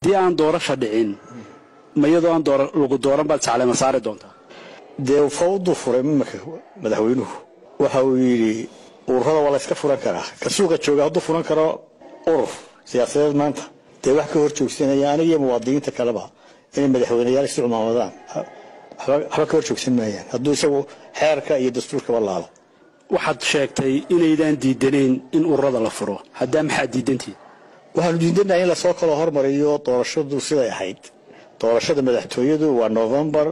haddii aan doorasha dhicin ma iyadoo aan lagu dooran baad saclema saari doontaa dee fawdu furay imanka madaxweynuhu waxa uu yidhi ururada waa la yska furan karaa ka suuqa jooga hadduu furan karo urur siyaasadeed maanta dee wax ka hor joogsanaya aniga iyo muwaadiniinta kaleba inay madaxweyneyaal isu cumaamadaan waxba ka hor joogsan maayaan hadduu isagu xeerka iyo dastuurkaba laalo waxaad sheegtay inaydaan diidanayn in ururada la furo haddaa maxaad diidantihin waxaanu diidanahay in lasoo kala hormariyo doorashadu siday ahayd doorashada madaxtooyadu waa november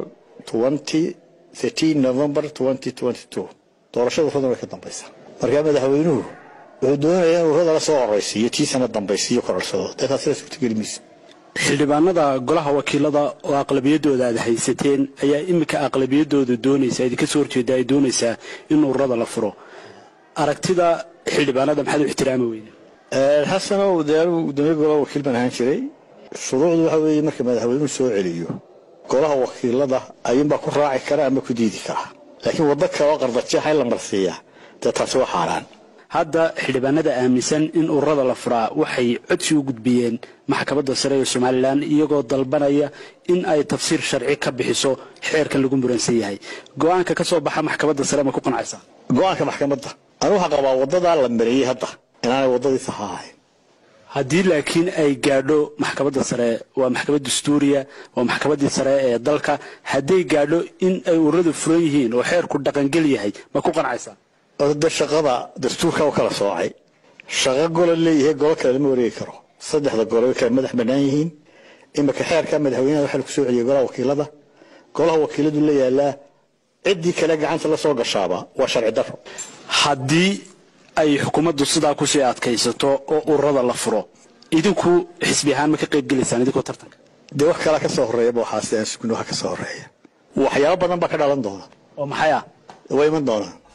november doorashada ururada way ka dambaysaa markaa madaxweynuhu wuxuu doonayaa in ururada la soo horaysiiyo tiisana dambaysiiyo kororsado dee taasina suurtageli mayso xildhibaanada golaha wakiilada oo aqlabiyadooda aad haysateen ayaa iminka aqlabiyadooda doonaysa idinka soo horjeeda ay doonaysaa in ururada la furo aragtida xildhibaanada maxaad u ixtiraami weyne xasanow dee anigu gudoomiye golaha wakiil baan ahaan jiray shuruucdu waxa weeye marka madaxweynuhu soo celiyo golaha wakiilada ayuunbaa ku raaci kara ama ku diidi kara laakiin waddo kale oo qardajeexa in la marsiiyaa dee taasi waa xaaraan hadda xildhibaanada aaminsan in ururada la furaa waxay codsi u gudbiyeen maxkamadda sare ee somalilan iyagoo dalbanaya in ay tafsiir sharci ka bixiso xeerkan lagu muransan yahay go-aanka ka soo baxa maxkamadda sare ma ku qancaysaa go-aanka maxkamadda anu waxaa qabaa waddadaa la mariyey hadda inaanay waddadii saxa ahayn haddii laakiin ay gaadho maxkamadda sare waa maxkamad dastuuriya waa maxkamaddii sare ee dalka hadday gaadho in ay ururadu furan yihiin oo xeerku dhaqangel yahay ma ku qancaysaa de shaqada dastuurka u kala soocay shaqo golo leeyahay golo kale lama wareegi karo saddexda golo way kala madax bannaan yihiin imika xeerka madaxweynaha waxaa lagu soo celiyay golaha wakiilada golaha wakiiladu la yaalaa ciddii kale gacanta la soo gashaaba waa sharci daro haddii ay xukuumaddu sidaa kusii adkaysato oo ururada la furo idinku xisbi ahaan ma ka qayb gelaysaan idinkoo tartanka dee wax kalaa ka soo horreeyaba waxaasi aan sugno waxa ka soo horreeya waxyaabo badan baa ka dhalan doona oo maxay ah way iman doonaan